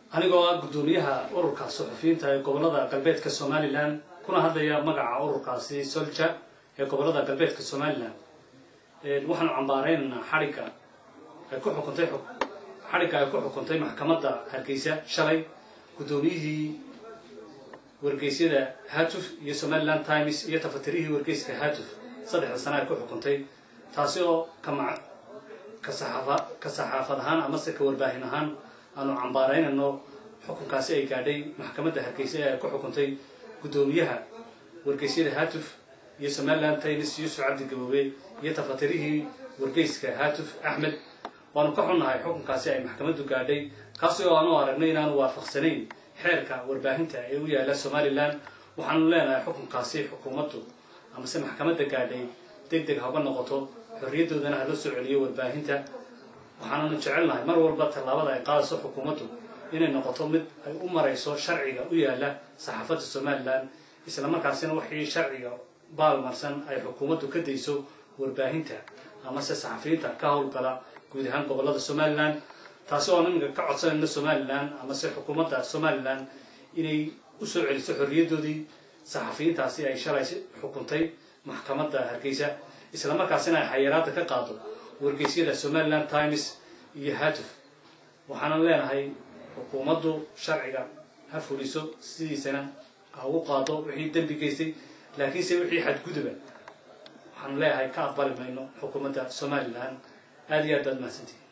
anigoo ah guddoomiyaha ururka suxufiyiinta ee gobolada galbeedka somalilan kuna hadlaya magaca ururkaasi solja ee gobolada galbeedka somalilan waxaanu cambaareynanaa xadhigga ay ku xukuntay xadhigga ay ku xukuntay maxkamadda hargeysa shalay guddoomiyihii wargeysyada hatuf iyo somaliland times iyo tafatirihii wargeyska hatuf saddexda sana ay ku xukuntay taasi oo kama ka saxaafa ka saxaafad ahaan amase ka warbaahin ahaan aanu cambaaraynayno xukunkaasi ay gaadhay maxkamadda hargeysa ee ay ku xukuntay guddoomiyaha wargeysyada hatuf iyo somaliland times yuusuf cabdi gaboobe iyo tafatirihii wargeyska hatuf axmed waanu ka xunnahay xukunkaasi ay maxkamaddu gaadhay kaasi oo aanu aragnay inaanu waafaqsanayn xeerka warbaahinta ee u yaalla somalilan waxaanu leenahay xukunkaasi xukuumaddu amase maxkamadda gaadhay deg deg haba noqoto xorriyaddoodana hala soo celiyo warbaahinta waxaananu jecelnahay mar walba tallaabada ay qaadayso xukuumaddu inay noqoto mid ay u marayso sharciga u yaalla saxaafadda somalilan isla markaasina wixii sharciga baalmarsan ay xukuumaddu ka dayso warbaahinta amase saxafiyiinta ka howlgala guud ahaan gobolada somalilan taasi oo iminka ka codsanayno somalilan amase xukuumadda somalilan inay usoo celiso xorriyaddoodii saxafiyiintaasi ay shalay xukuntay maxkamadda hargeysa isla markaasina ay xayiraadda ka qaado wargeysyada somaliland times iyo hatuf waxaanan leenahay xukuumaddu sharciga ha fuliso sidiisana ha ugu qaado wixii dembi geystay laakiinse wixii xadguduba waxaan leeyahay ka aqbali mayno xukuumadda somalilan aada iyo aad baad mahadsantihi